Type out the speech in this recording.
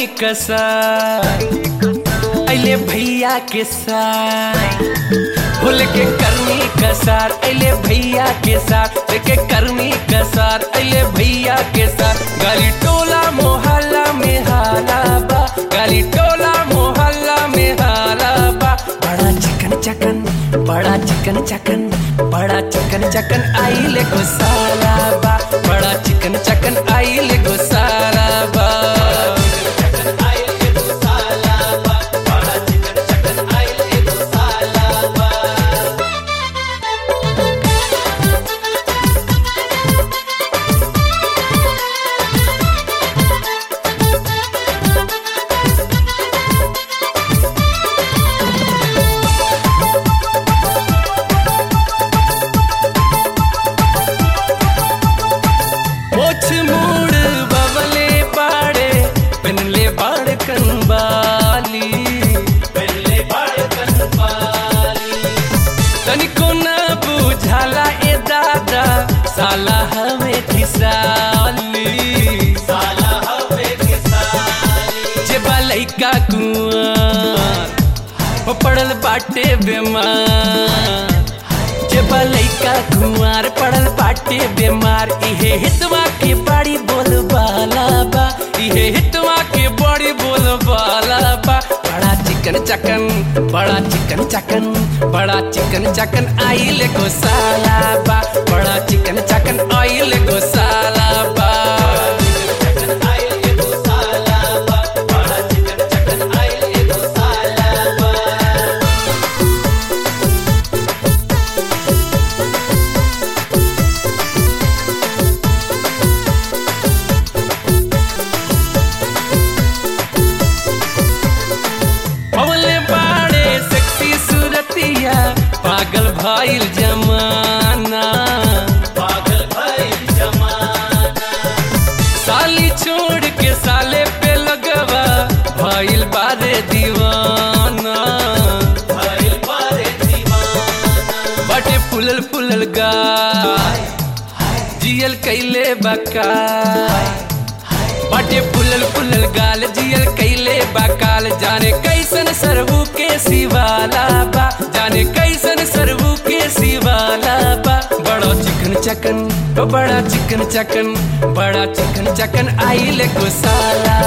करनी कसार अले भैया के साथ भूल के करनी कसार अले भैया के साथ लेके करनी कसार अले भैया के साथ गाली टोला मोहल्ला में हाला बा गाली टोला मोहल्ला में हाला बा बड़ा चिकन चकन बड़ा चिकन चकन बड़ा चिकन चकन आइले गुसाला बा बड़ा चिकन चकन आइले गुसाला बा मोछ मूड़ बबले बाड़े पहनले बाड़ कनबाली पहनले बाड़ कनबाली तनिको न बुझाला ए दादा साला हमें खिसाली साला हमें खिसाली जे लइका कुआं हो पड़ल बाटे बेमार जब लइका कुमार पड़ल बाटे बीमार इहे हितवा के बड़ी बोल बाला बा इहे हितवा के बड़ी बोल बाला बा बड़ा चिकन चकन बड़ा चिकन चकन बड़ा चिकन चकन आइल गोसाला बा बड़ा चिकन चकन आइल गोसाला बा पवले बाड़े सेक्सी सूरतिया पागल भइल जमाना पागल भइल जमाना साली छोड़ के साले पे लगवा भइल बारे दीवाना भइल बारे दीवाना बटे फुलल फुलल गाय जियल कैले बकाय बाटे फुलल फुलल गाल जियल कैले बाकाल जाने कैसन सरबू के सिवाला बा जाने कैसन सरबू के सिवाला बा बड़ा चिकन चकन ओ बड़ा चिकन चकन बड़ा चिकन चकन आइल गुसाला